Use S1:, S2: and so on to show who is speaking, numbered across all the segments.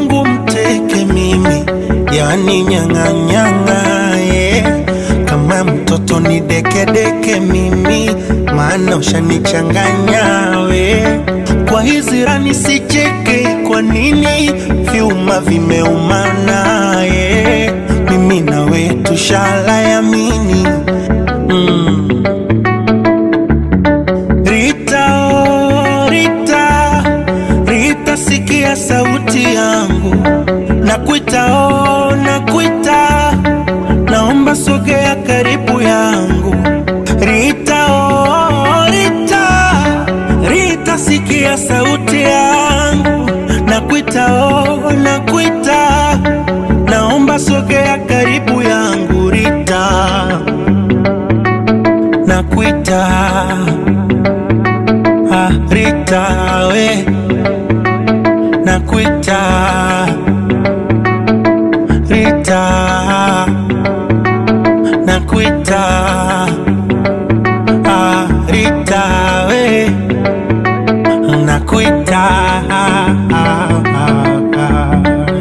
S1: wangu mteke mimi, yani nyang'anyang'a yeah. Kama mtoto ni dekedeke mimi, maana ushanichanganya we. Kwa hizi rani sicheke, kwa nini vyuma vimeumana yeah. Mimi nawe tushalayamini mm. Rita, oh, Rita, Rita, sikia sauti yangu, nakuita, oh, nakuita, naomba sogea karibu yangu. Rita, oh, Rita, Rita, sikia sauti yangu, nakuita, oh, nakuita, naomba sogea karibu yangu. Rita, nakuita Ah, Rita we nakuita Rita nakuita ah, Rita we nakuita ah, ah, ah.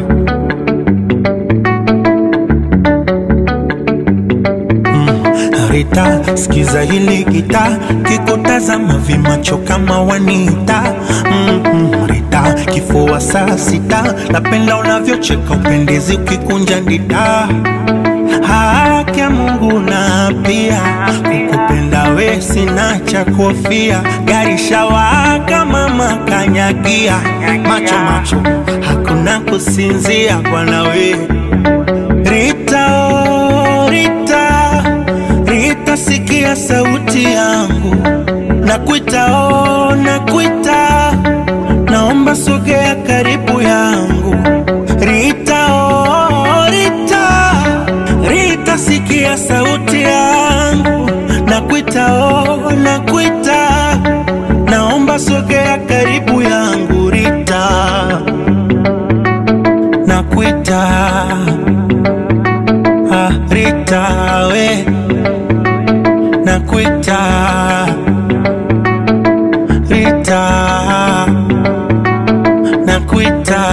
S1: Rita, sikiza hili gita, kikutazama vimacho kama wanita. Mm -mm, Rita, kifua saa sita, napenda unavyocheka, upendezi ukikunja ndita. Haki ya Mungu na pia kukupenda we sina cha kuhofia, gari shawaka mama kanyagia, macho macho hakuna kusinzia bwana we Rita, oh, Rita, Rita, sikia sauti yangu, nakuita, oh, nakuita, naomba sogea karibu yangu. Rita, oh, Rita, Rita, sikia sauti yangu, nakuita, oh, nakuita, naomba sogea karibu yangu. Rita, nakuita Ah, Rita we nakuita Rita nakuita